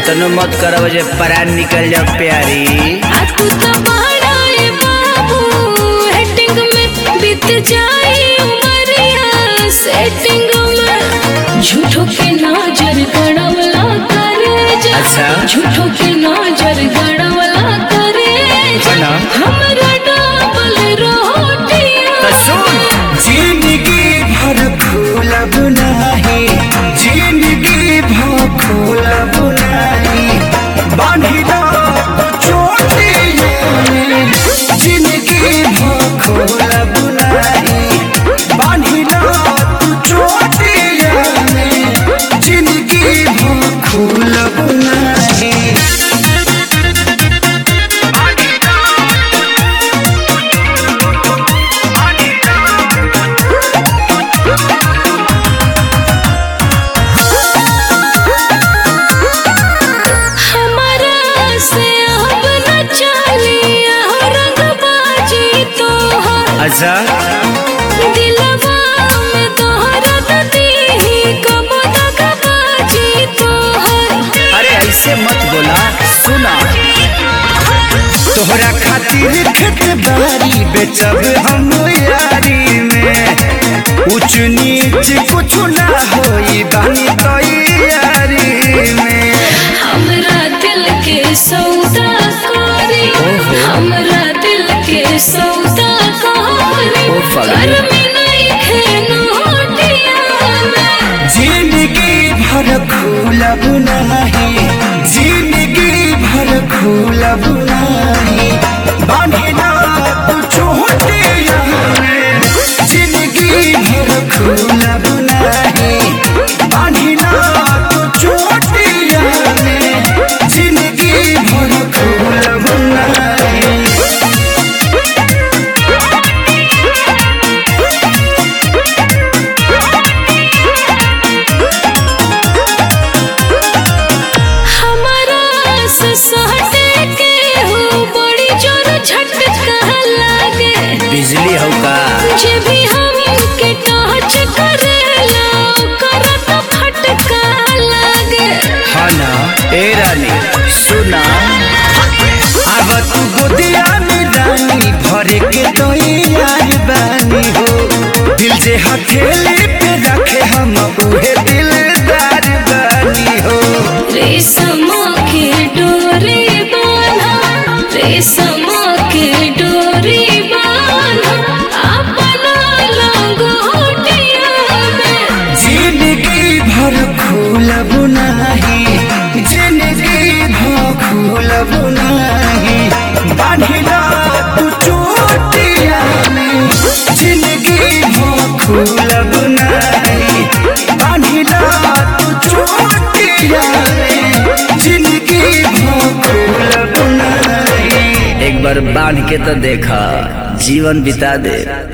इतनो मत करब जे परान निकल जाओ प्यारी आ तू तो बड़ा ए बाबू हेटिंग में बीत जाए उमरिया सेटिंग में झूठो के नजर गड़वला करे जा अच्छा। झूठो के नजर गड़वला करे जा ना। हमरा डबल रोटियां तो सुन जिंदगी भर खोलब नाही जिंदगी भर खोलब नाही बांधिला चोटिए में जिंदगी भर खोलब नाही बांधिला तू चोटिए में जिंदगी भर खोलब नाही हमारा से अब न चलिया रंगबाजी तोहर अच्छा दिलवा में तोहरा दीही कब दगबाजी तोहर अरे ऐसे मत बोला सुना तोहरा खातिर खेत बारी बेचब हम यारी में ऊंच नीच कुछ ना होई बानी तैयारी में हमरा दिल के सौदा करी हमरा दिल के सौदा करी ओ पागल। घर में नहीं खेनोटिया में जिंदगी भर खोलब नहीं जिंदगी भर खोलब नहीं बांधिला तू चोटिया में जिंदगी भर खोलब नहीं बांधिला तू चोटिया में जिंदगी भर खोलब नहीं हमारा से सहटे के हो बड़ी जोर झटका लागे बिजली हो का जे भी हमके टच करेला ओकर तो फटका लागे हाँ ना ए रानी सुना अब तू गोदिया में रानी भरे के तो यार बानी हो दिल जे हथेली पे रखे हम उहे दिलदार बानी हो रेशम के डोरी बांधा रेशम के डोरी बांधा अपना लंगोटिया में जिंदगी भर खोलब नाही जिंदगी भर खोलब नाही बांधिला तू चोटिया में जिंदगी भर खोलब नाही बांधिला तू चोटिया में जिंदगी भर खोलब नाही एक बार बांध के तो देखा जीवन बिता दे